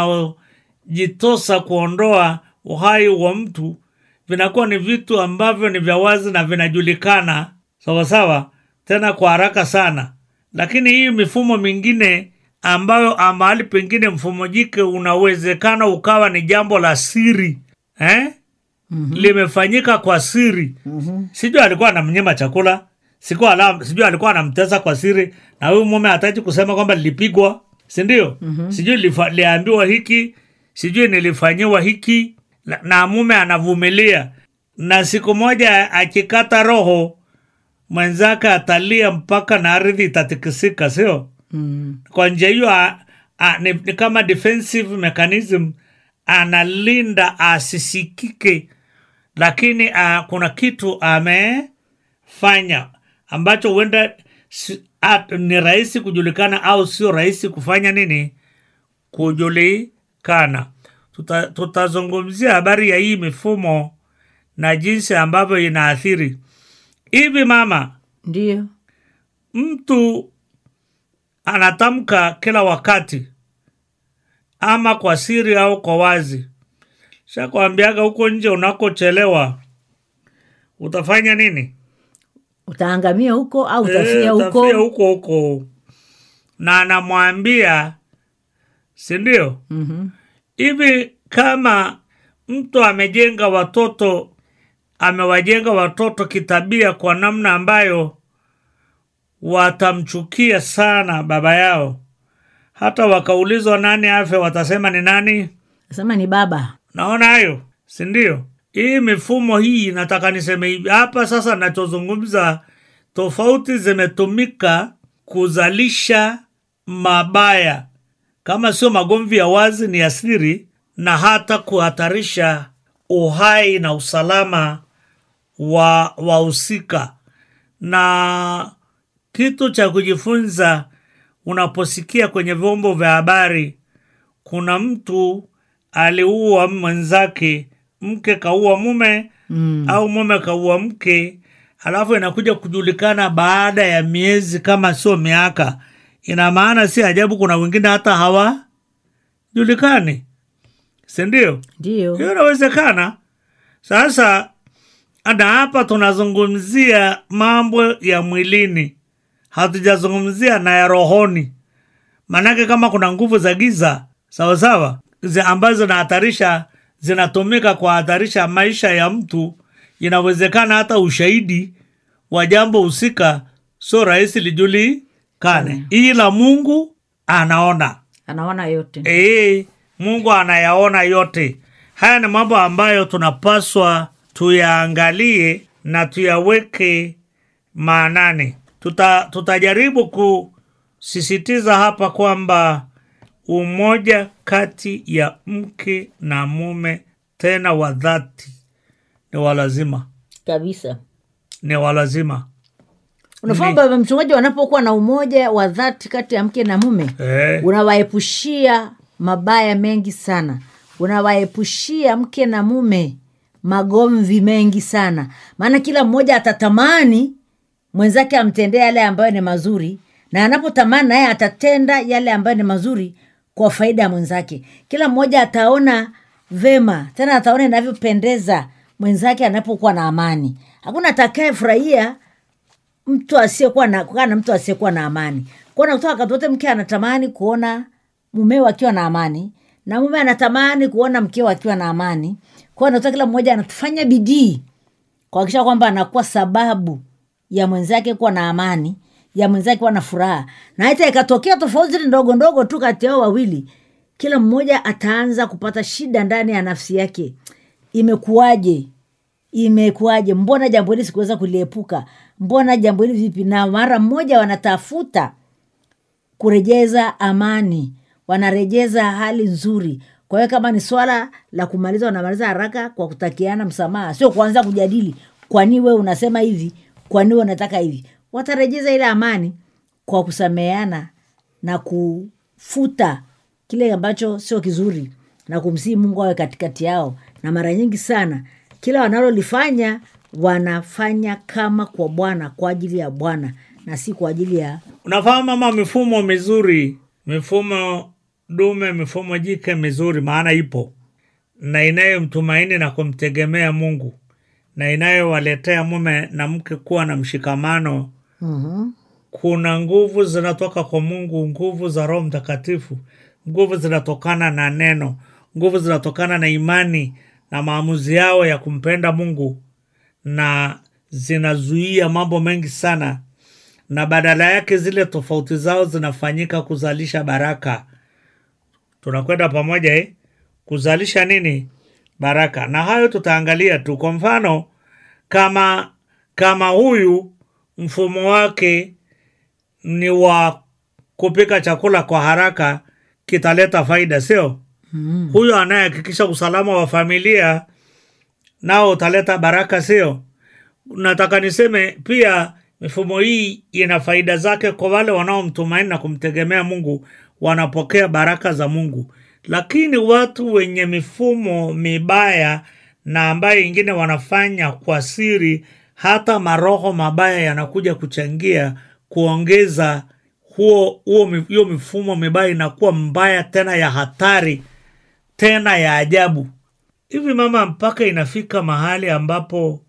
wanaojitosa kuondoa uhai wa mtu vinakuwa ni vitu ambavyo ni vya wazi na vinajulikana sawasawa, tena kwa haraka sana. Lakini hii mifumo mingine ambayo mahali pengine mfumo jike unawezekana ukawa ni jambo la siri eh? mm-hmm. limefanyika kwa siri mm-hmm. sijui alikuwa anamnyima chakula sikuwa ala, sijui alikuwa anamtesa kwa siri, na huyu mume hataki kusema kwamba lilipigwa, si ndio? mm-hmm. sijui lifa- liambiwa hiki, sijui nilifanyiwa hiki, na- na mume anavumilia, na siku moja akikata roho mwenzake atalia mpaka na ardhi itatikisika, sio? Mm. kwa njia hiyo a- a- ni, ni kama defensive mechanism analinda asisikike lakini a, kuna kitu amefanya ambacho huenda si, at, ni rahisi kujulikana au sio rahisi kufanya nini kujulikana Tuta, tutazungumzia habari ya hii mifumo na jinsi ambavyo inaathiri hivi mama Ndio. mtu anatamka kila wakati ama kwa siri au kwa wazi shakwambiaga huko nje unakochelewa utafanya nini Utaangamia huko au utafia Eh, huko. utafia huko huko na anamwambia si ndio Mhm. hivi kama mtu amejenga watoto amewajenga watoto kitabia kwa namna ambayo watamchukia sana baba yao hata wakaulizwa nani afe watasema ni nani Nasema ni baba. naona hayo si ndio hii mifumo hii nataka niseme hivi hapa sasa nachozungumza tofauti zimetumika kuzalisha mabaya kama sio magomvi ya wazi ni ya siri na hata kuhatarisha uhai na usalama wa wahusika na kitu cha kujifunza unaposikia kwenye vyombo vya habari kuna mtu aliua mwenzake mke kaua mume mm. au mume kaua mke alafu inakuja kujulikana baada ya miezi kama sio miaka ina maana si ajabu kuna wengine hata hawajulikani sindio ndio hiyo inawezekana sasa na hapa tunazungumzia mambo ya mwilini hatujazungumzia na ya rohoni maanake kama kuna nguvu za giza sawasawa zi- ambazo zinahatarisha zinatumika kuhatarisha maisha ya mtu inawezekana hata ushahidi wa jambo husika sio rahisi lijulikane ila mungu anaona anaona yote Ee, Mungu anayaona yote. Haya ni mambo ambayo tunapaswa tuyaangalie na tuyaweke maanani. Tuta, tutajaribu kusisitiza hapa kwamba umoja kati ya mke na mume tena wa dhati ni walazima, kabisa ni walazima. unafahamu baba mchungaji wanapokuwa na umoja wa dhati kati ya mke na mume Eh, unawaepushia mabaya mengi sana unawaepushia mke na mume magomvi mengi sana maana kila mmoja atatamani mwenzake amtendee yale ambayo ni mazuri na anapotamani naye atatenda yale ambayo ni mazuri kwa faida ya mwenzake kila mmoja ataona vema tena ataona inavyopendeza mwenzake anapokuwa na amani hakuna atakaye furahia mtu asiyekuwa na kukaa na mtu asiyekuwa na amani kuona kutoka wakati wote mke anatamani kuona mumeo akiwa na amani na mume anatamani kuona mkeo akiwa na amani kwa natoka kila mmoja anafanya bidii kuhakikisha kwamba anakuwa sababu ya mwenzake kuwa na amani ya mwenzake kuwa na furaha na hata ikatokea tofauti zile ndogo ndogo tu kati yao wawili kila mmoja ataanza kupata shida ndani ya nafsi yake imekuwaje imekuwaje mbona jambo hili sikuweza kuliepuka mbona jambo hili vipi na mara mmoja wanatafuta kurejeza amani wanarejeza hali nzuri kwa hiyo kama ni swala la kumaliza wanamaliza haraka kwa kutakiana msamaha sio kuanza kujadili kwani we unasema hivi kwani we unataka hivi watarejeza ile amani kwa kusameheana na kufuta kile ambacho sio kizuri na kumsihi mungu awe katikati yao na mara nyingi sana kila wanalolifanya wanafanya kama kwa bwana kwa ajili ya bwana na si kwa ajili ya unafahamu mama mifumo mizuri mifumo dume mifumo jike mizuri maana ipo na inayomtumaini na kumtegemea mungu na inayowaletea mume na mke kuwa na mshikamano mm-hmm. kuna nguvu zinatoka kwa mungu nguvu za roho mtakatifu nguvu zinatokana na neno nguvu zinatokana na imani na maamuzi yao ya kumpenda mungu na zinazuia mambo mengi sana na badala yake zile tofauti zao zinafanyika kuzalisha baraka tunakwenda pamoja eh? kuzalisha nini baraka na hayo tutaangalia tu kwa mfano kama kama huyu mfumo wake ni wa kupika chakula kwa haraka kitaleta faida sio mm. huyo anayehakikisha usalama wa familia nao utaleta baraka sio nataka niseme pia mifumo hii ina faida zake kwa wale wanaomtumaini na kumtegemea mungu wanapokea baraka za mungu lakini watu wenye mifumo mibaya na ambayo ingine wanafanya kwa siri hata maroho mabaya yanakuja kuchangia kuongeza huo huo mi- hiyo mifumo mibaya inakuwa mbaya tena ya hatari tena ya ajabu hivi mama mpaka inafika mahali ambapo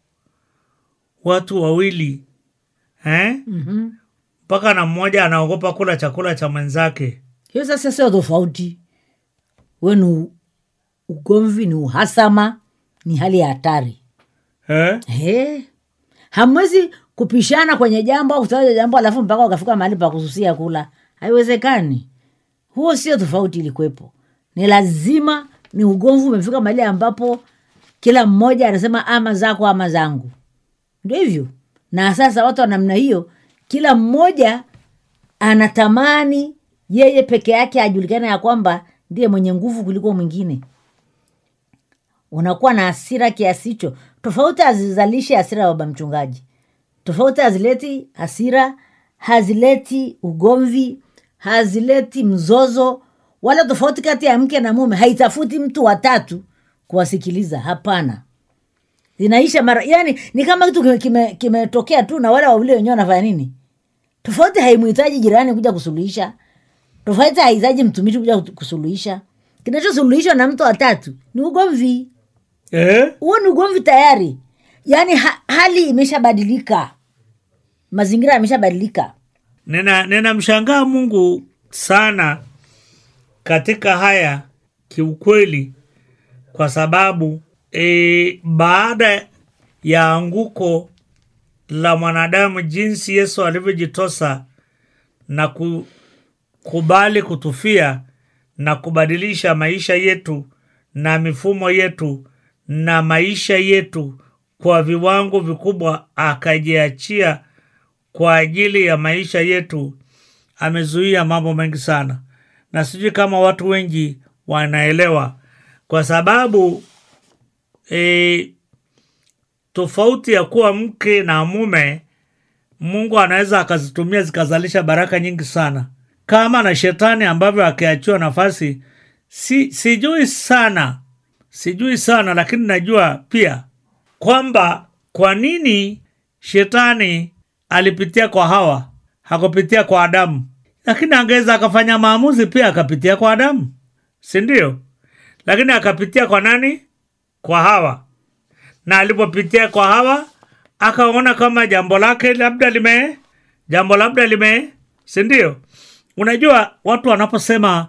watu wawili eh? Mm-hmm. mpaka na mmoja anaogopa kula chakula cha mwenzake hiyo sasa sio tofauti we ni u- ugomvi ni uhasama ni hali ya hatari eh? He. hamwezi kupishana kwenye jambo au kutaja jambo alafu mpaka ukafika mahali pa kususia kula haiwezekani huo sio tofauti ilikuwepo ni lazima ni ugomvi umefika mahali ambapo kila mmoja anasema ama zako ama zangu ndio hivyo na sasa watu wa namna hiyo kila mmoja anatamani yeye peke yake ajulikana ya kwamba ndiye mwenye nguvu kuliko mwingine unakuwa na hasira kiasi hicho tofauti hazizalishi hasira ya baba mchungaji tofauti hazileti hasira hazileti ugomvi hazileti mzozo wala tofauti kati ya mke na mume haitafuti mtu watatu kuwasikiliza hapana zinaisha mara yani ni kama kitu kimetokea kime, kimetokea tu na wale wawili wenyewe wanafanya nini tofauti haimhitaji jirani kuja kusuluhisha tofauti hahitaji mtumishi kuja kusuluhisha kinachosuluhishwa na mtu watatu ni ugomvi eh? huo ni ugomvi tayari yaani ha, hali imeshabadilika mazingira yameshabadilika nina ninamshangaa mungu sana katika haya kiukweli kwa sababu e, baada ya anguko la mwanadamu jinsi yesu alivyojitosa na kukubali kutufia na kubadilisha maisha yetu na mifumo yetu na maisha yetu kwa viwango vikubwa akajiachia kwa ajili ya maisha yetu amezuia mambo mengi sana na sijui kama watu wengi wanaelewa kwa sababu e, tofauti ya kuwa mke na mume mungu anaweza akazitumia zikazalisha baraka nyingi sana kama na shetani ambavyo akiachiwa nafasi si, sijui sana sijui sana lakini najua pia kwamba kwa nini shetani alipitia kwa hawa hakupitia kwa adamu lakini angeweza akafanya maamuzi pia akapitia kwa adamu si ndio lakini akapitia kwa nani kwa hawa na alipopitia kwa hawa akaona kama jambo lake labda lime jambo labda lime si ndio unajua watu wanaposema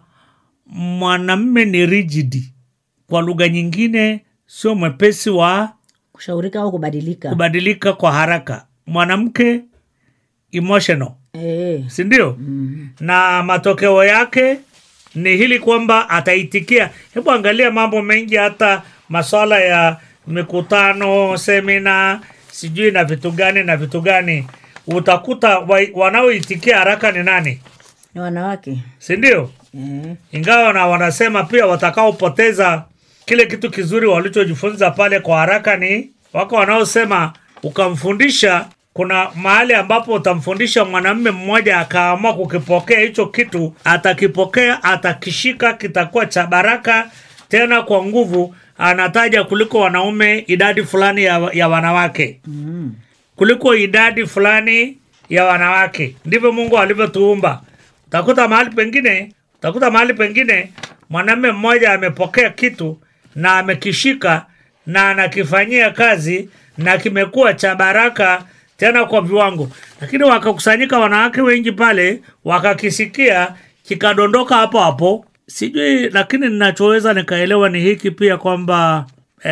mwanamme ni rigidi kwa lugha nyingine sio mwepesi wa kushaurika au kubadilika kubadilika kwa haraka mwanamke emotional e, si ndio mm. na matokeo yake ni hili kwamba ataitikia hebu angalia mambo mengi hata maswala ya mikutano semina sijui na vitu gani na vitu gani utakuta wa, wanaoitikia haraka ni nani ni wanawake si ndio e, ingawa na wanasema pia watakaopoteza kile kitu kizuri walichojifunza pale kwa haraka ni wako wanaosema ukamfundisha kuna mahali ambapo utamfundisha mwanamume mmoja akaamua kukipokea hicho kitu atakipokea atakishika kitakuwa cha baraka tena kwa nguvu anataja kuliko wanaume idadi fulani ya, ya wanawake mm, kuliko idadi fulani ya wanawake ndivyo mungu alivyotuumba utakuta mahali pengine utakuta mahali pengine mwanamume mmoja amepokea kitu na amekishika na anakifanyia kazi na kimekuwa cha baraka tena kwa viwango lakini wakakusanyika wanawake wengi pale wakakisikia kikadondoka hapo hapo sijui lakini ninachoweza nikaelewa ni hiki pia kwamba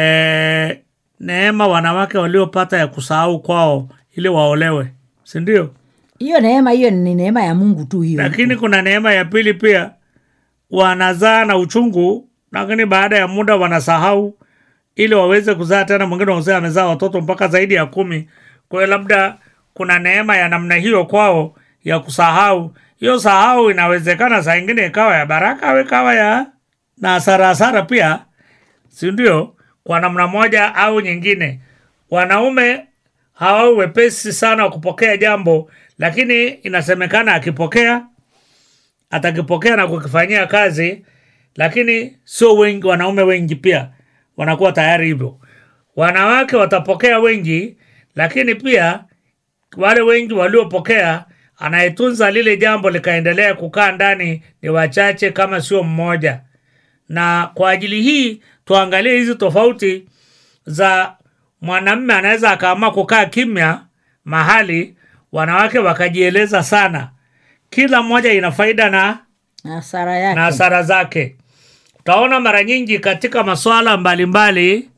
eh, neema wanawake waliopata ya kusahau kwao ili waolewe si ndio hiyo neema hiyo ni neema ya mungu tu hiyo lakini kuna neema ya pili pia wanazaa na uchungu lakini baada ya muda wanasahau ili waweze kuzaa tena mwingine wazee amezaa watoto mpaka zaidi ya kumi kwa hiyo labda kuna neema ya namna hiyo kwao ya kusahau hiyo sahau inawezekana saa ingine ikawa ya baraka au ikawa ya na hasara hasara pia si ndio kwa namna moja au nyingine wanaume hawawi wepesi sana wa kupokea jambo lakini inasemekana akipokea atakipokea na kukifanyia kazi lakini sio wengi wanaume wengi pia wanakuwa tayari hivyo wanawake watapokea wengi lakini pia wale wengi waliopokea anayetunza lile jambo likaendelea kukaa ndani ni wachache kama sio mmoja na kwa ajili hii tuangalie hizi tofauti za mwanamme anaweza akaamua kukaa kimya mahali wanawake wakajieleza sana kila mmoja ina faida na na hasara yake na hasara zake utaona mara nyingi katika maswala mbalimbali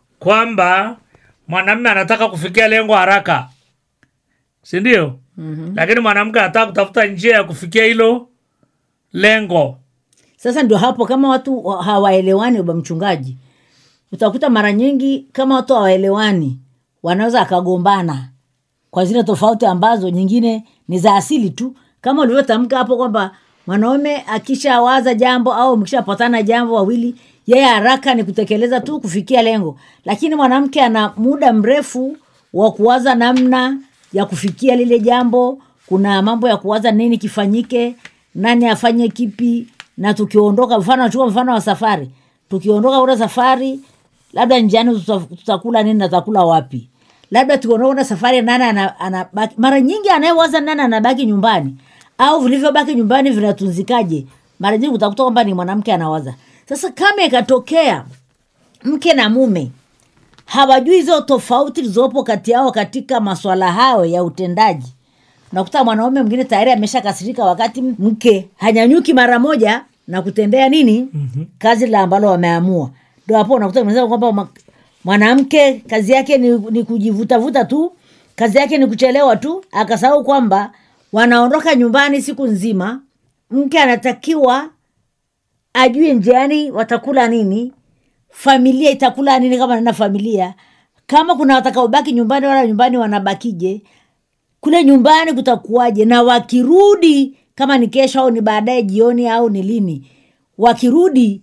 kwamba mwanamme anataka kufikia lengo haraka si ndio mm-hmm. lakini mwanamke anataka kutafuta njia ya kufikia hilo lengo sasa ndio hapo kama watu wa- hawaelewani ba mchungaji utakuta mara nyingi kama watu hawaelewani wanaweza akagombana kwa zile tofauti ambazo nyingine ni za asili tu kama ulivyotamka hapo kwamba mwanaume akishawaza jambo au mkishapatana jambo wawili yeye haraka ni kutekeleza tu kufikia lengo lakini mwanamke ana muda mrefu wa kuwaza namna ya kufikia lile jambo kuna mambo ya kuwaza nini kifanyike nani afanye kipi na tukiondoka mfano nachukua mfano wa safari tukiondoka ule safari labda njiani tuta- tutakula nini na tutakula wapi labda tukonaona safari nani ana- anabaki mara nyingi anayewaza nani anabaki nyumbani au vilivyobaki nyumbani vinatunzikaje mara nyingi utakuta kwamba ni mwanamke anawaza sasa kama ikatokea mke na mume hawajui hizo tofauti zilizopo kati yao katika maswala hayo ya utendaji unakuta mwanaume mwingine tayari ameshakasirika wakati mke hanyanyuki mara moja na kutendea nini mm-hmm. kazi la ambalo wameamua ndo hapo unakuta umesema kwamba ma- mwanamke kazi yake ni, ni kujivutavuta tu kazi yake ni kuchelewa tu akasahau kwamba wanaondoka nyumbani siku nzima mke anatakiwa ajue njiani watakula nini familia itakula nini kama nana familia kama kuna watakaobaki nyumbani wala nyumbani wanabakije kule nyumbani kutakuwaje na wakirudi kama ni kesho au ni baadaye jioni au ni lini wakirudi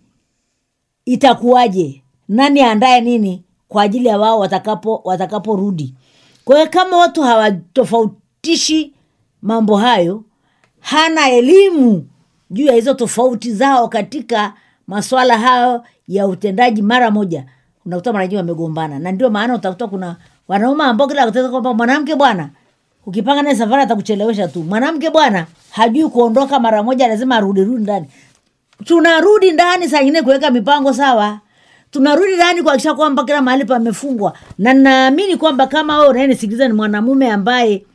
itakuwaje nani aandaye nini kwa ajili ya wao watakapo watakaporudi kwa hiyo kama watu hawatofautishi mambo hayo hana elimu juu ya hizo tofauti zao katika maswala hayo ya utendaji mara moja unakuta mara nyingi wamegombana na ndio maana utakuta kuna wanaume ambao kila kuteza kwamba mwanamke bwana ukipanga naye safari atakuchelewesha tu mwanamke bwana hajui kuondoka mara moja lazima arudirudi ndani tunarudi ndani saa ingine kuweka mipango sawa tunarudi ndani kuakisha kwamba kila mahali pamefungwa na naamini kwamba kama wewe unayenisikiliza ni mwanamume ambaye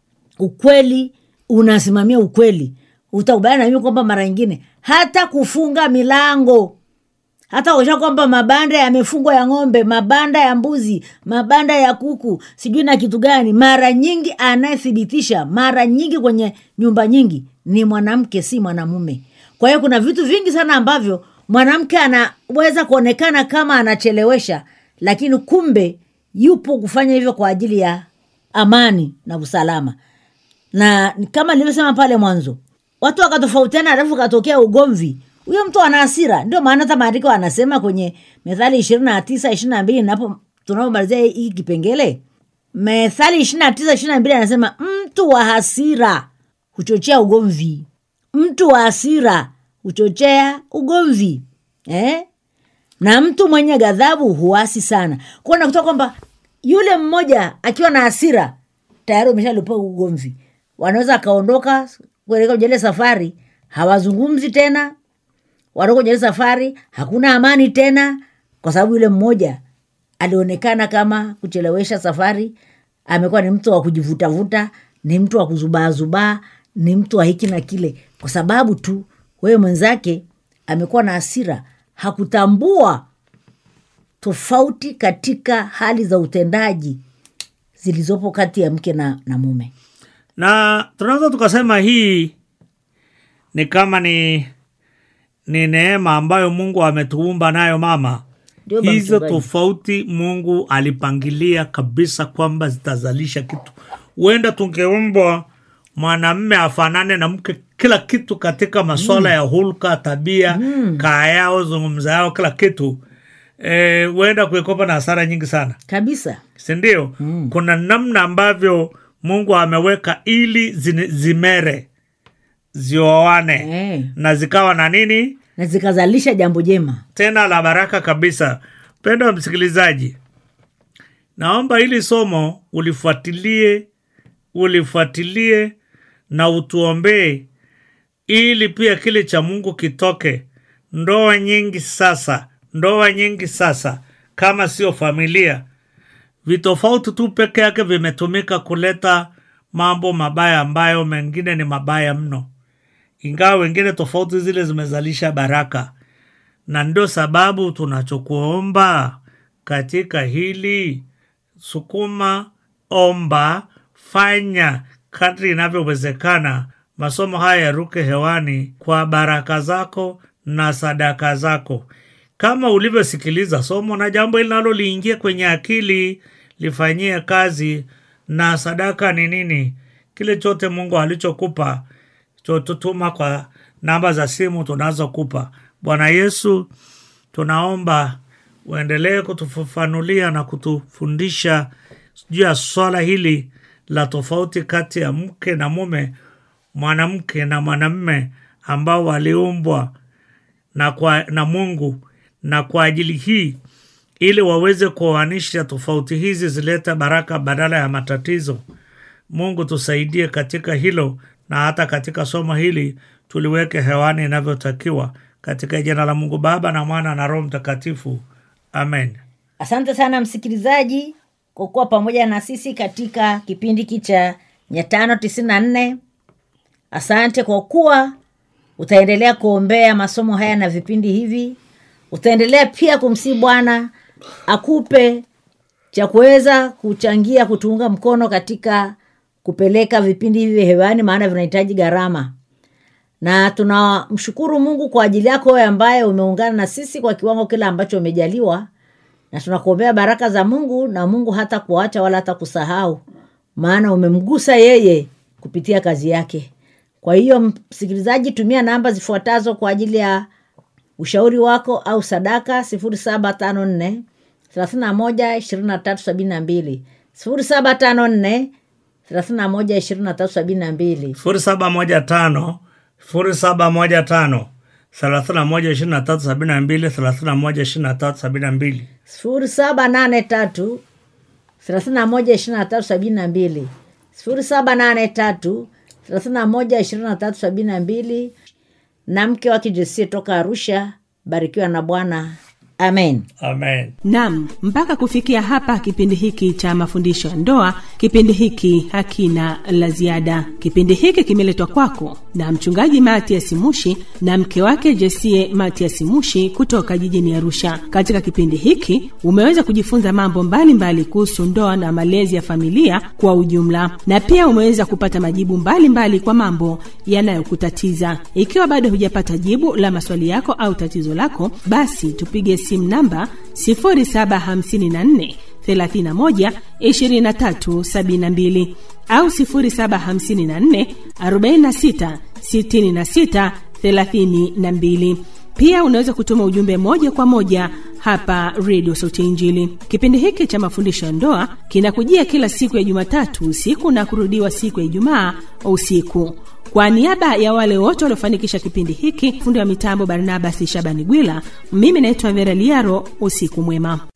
ukweli unasimamia ukweli utakubaliana na mimi kwamba mara nyingine hata kufunga milango hata kuakisha kwamba mabanda yamefungwa ya ng'ombe mabanda ya mbuzi mabanda ya kuku sijui na kitu gani mara nyingi anayethibitisha mara nyingi kwenye nyumba nyingi ni mwanamke si mwanamume kwa hiyo kuna vitu vingi sana ambavyo mwanamke anaweza kuonekana kama anachelewesha lakini kumbe yupo kufanya hivyo kwa ajili ya amani na usalama na ni kama nilivyosema pale mwanzo watu wakatofautiana alafu katokea ugomvi huyo mtu ana hasira ndio maana hata maandiko anasema kwenye methali ishirini na tisa ishiri na mbili napo tunapomalizia hii kipengele methali ishiri na tisa ishiri na mbili anasema mtu wa hasira huchochea ugomvi mtu wa hasira huchochea ugomvi eh? na mtu mwenye ghadhabu huasi sana kuwa nakutoa kwamba yule mmoja akiwa na hasira tayari umeshalipa ugomvi wanaweza akaondoka kuelekea kwenye ile safari hawazungumzi tena wanatoka kwenye ile safari hakuna amani tena kwa sababu yule mmoja alionekana kama kuchelewesha safari amekuwa ni mtu wa kujivutavuta ni mtu wa kuzubaazubaa ni mtu wa hiki na kile kwa sababu tu wewe mwenzake amekuwa na hasira hakutambua tofauti katika hali za utendaji zilizopo kati ya mke na, na mume na tunaweza tukasema hii ni kama ni ni neema ambayo mungu ametuumba nayo mama Ndio, baba hizo mchungaji. tofauti mungu alipangilia kabisa kwamba zitazalisha kitu huenda tungeumbwa mwanamme afanane na mke kila kitu katika maswala ya hulka tabia mm. kaa yao zungumza yao kila kitu Eh, huenda kuekopa na hasara nyingi sana kabisa sindio mm. kuna namna ambavyo mungu ameweka ili zine- zimere zioane Eh. na zikawa na nini na zikazalisha jambo jema tena la baraka kabisa mpendo wa msikilizaji naomba hili somo ulifuatilie ulifuatilie na utuombee ili pia kile cha mungu kitoke ndoa nyingi sasa ndoa nyingi sasa kama sio familia vitofauti tu peke yake vimetumika kuleta mambo mabaya ambayo mengine ni mabaya mno ingawa wengine tofauti zile zimezalisha baraka na ndio sababu tunachokuomba katika hili sukuma omba fanya kadri inavyowezekana masomo haya yaruke hewani kwa baraka zako na sadaka zako kama ulivyosikiliza somo na jambo linalo liingie kwenye akili lifanyie kazi na sadaka ni nini kile chote mungu alichokupa chotutuma kwa namba za simu tunazokupa bwana yesu tunaomba uendelee kutufafanulia na kutufundisha juu ya swala hili la tofauti kati ya mke na mume mwanamke na mwanamme ambao waliumbwa na, kwa, na mungu na kwa ajili hii ili waweze kuoanisha tofauti hizi zilete baraka badala ya matatizo. Mungu tusaidie katika hilo, na hata katika somo hili tuliweke hewani inavyotakiwa, katika jina la Mungu Baba na Mwana na Roho Mtakatifu, amen. asante sana msikilizaji kwa kuwa pamoja na sisi katika kipindi hiki cha mia tano tisini na nne asante kwa kuwa utaendelea kuombea masomo haya na vipindi hivi utaendelea pia kumsii bwana akupe cha kuweza kuchangia kutuunga mkono katika kupeleka vipindi hivi hewani maana vinahitaji gharama na tunamshukuru mungu kwa ajili yako wewe ambaye umeungana na sisi kwa kiwango kile ambacho umejaliwa na tunakuombea baraka za mungu na mungu hata kuacha wala hata kusahau maana umemgusa yeye kupitia kazi yake kwa hiyo msikilizaji tumia namba zifuatazo kwa ajili ya ushauri wako au sadaka sifuri saba tano nne thelathini na moja ishirini na tatu sabini na mbili sifuri saba tano nne thelathini na moja ishirini na tatu sabini na mbili sifuri saba moja tano sifuri saba moja tano thelathini na moja ishirini na tatu sabini na mbili thelathini na moja ishirini na tatu sabini na mbili sifuri saba nane tatu thelathini na moja ishirini na tatu sabini na mbili sifuri saba nane tatu thelathini na moja ishirini na tatu sabini na mbili na mke wake Jesie toka Arusha. Barikiwa na Bwana, amen. amen. Nam, mpaka kufikia hapa kipindi hiki cha mafundisho ya ndoa, kipindi hiki hakina la ziada. Kipindi hiki kimeletwa kwako na mchungaji Matias Mushi na mke wake Jesie Matias Mushi kutoka jijini Arusha. Katika kipindi hiki umeweza kujifunza mambo mbalimbali kuhusu ndoa na malezi ya familia kwa ujumla, na pia umeweza kupata majibu mbalimbali mbali kwa mambo yanayokutatiza. Ikiwa bado hujapata jibu la maswali yako au tatizo lako, basi tupige simu namba 0754 31 23 72 au 0754 46 66 32. Pia unaweza kutuma ujumbe moja kwa moja hapa redio sauti ya injili kipindi hiki cha mafundisho ya ndoa kinakujia kila siku ya jumatatu usiku na kurudiwa siku ya ijumaa usiku kwa niaba ya wale wote waliofanikisha kipindi hiki fundi wa mitambo barnabas shabani gwila mimi naitwa vera liaro usiku mwema